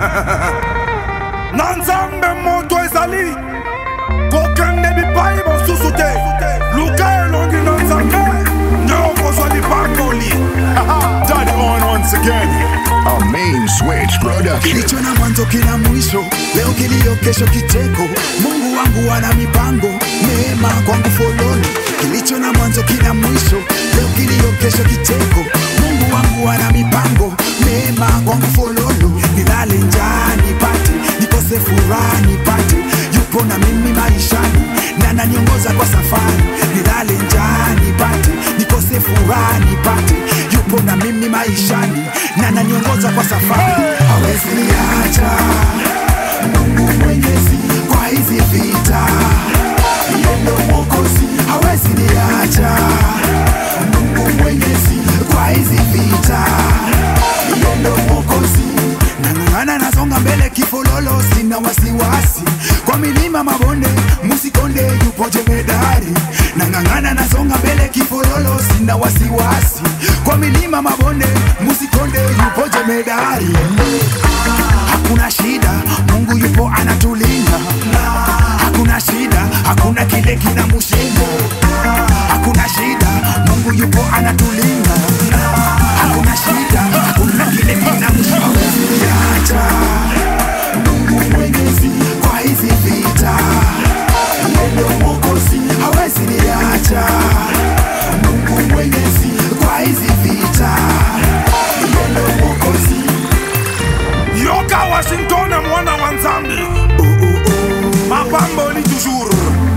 na nzambe moto ezali kokende bipai mosusu te luka elongi na nzambe nde okozwa lipakoli Daddy on once again. A main switch production. kilicho na mwanzo kina mwisho, leo kilio, kesho kicheko. Mungu wangu ana mipango, neema kwangu foloni. Kilicho na mwanzo kina mwisho, leo kilio, kesho kicheko. Mungu wangu ana mipango, neema kwangu fololo. Nilale njaa nipate, nikose furaha nipate, yupo na mimi maishani na ananiongoza kwa safari. Nilale njaa nipate, nikose furaha nipate, yupo na mimi maishani na ananiongoza kwa safari. Hawezi niacha Mungu mwenyezi kwa hizi vita, yeye ndo mwokozi. Hawezi niacha Mungu mwenyezi kwa hizi vita, yeye ndo mwokozi. Nang'ang'ana nasonga mbele kifololo, sina wasiwasi kwa milima mabonde, musikonde yupo jemedari. Nang'ang'ana nasonga mbele kifololo, sina wasiwasi kwa milima mabonde, musikonde yupo jemedari. Hakuna shida, Mungu yupo anatulinda. Hakuna shida, hakuna kile kinamshinda. Hakuna shida, Mungu yupo anatulinda. Hakuna shida, hakuna kile kinamshinda. Hawezi niacha Mungu mwenyezi kwa hizi vita, yeye ndo mwokozi. Hawezi niacha Mungu mwenyezi kwa hizi vita, yeye ndo mwokozi. yoka washington mwana wa nzambe mapamboli toujours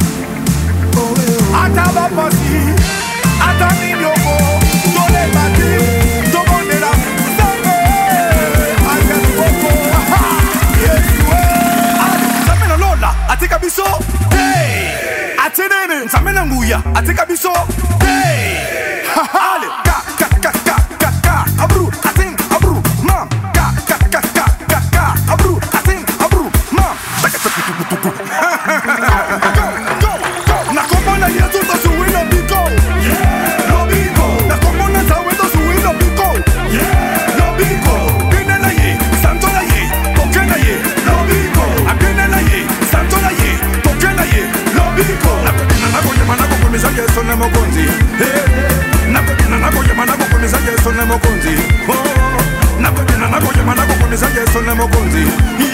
ata bapasi ata ninioko tolebaki tobondela nzambe akaliboko yesue nzambe na lola atika biso te ati nini nzambe na nguya atika biso te ale ka ka ka ka ka ka abru atin abru mam ka ka ka ka ka ka abru atin abru mam Tuku, tuku, Go, go, go. nakomona yesu tosuwi lobiko lobiko nakomona nzawe tosuwi lobiko lobiko bine na ye santo na ye toke na ye lobiko abine na ye santo na ye toke na ye lobiko nakokina nakoyema nakokomisa yesu ne mokonzi Eh, nakokina nakoyema nakokomisa yesu ne mokonzi Oh, nakokina nakoyema nakokomisa yesu ne mokonzi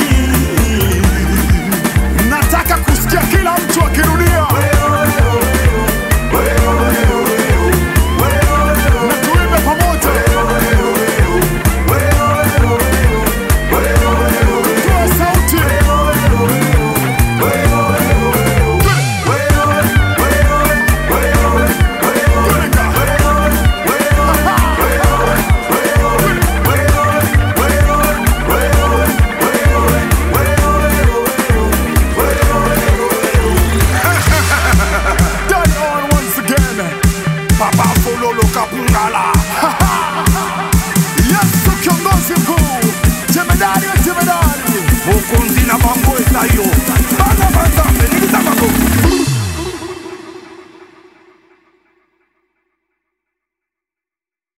Nataka kusikia kila mtu akirudia. Na tuimbe pamoja. Toa sauti. Daddy on once again. papa fololo kapungala Yesu kiongozi mkuu. Jemedari wa jemedari. mokonzi na bango ezayo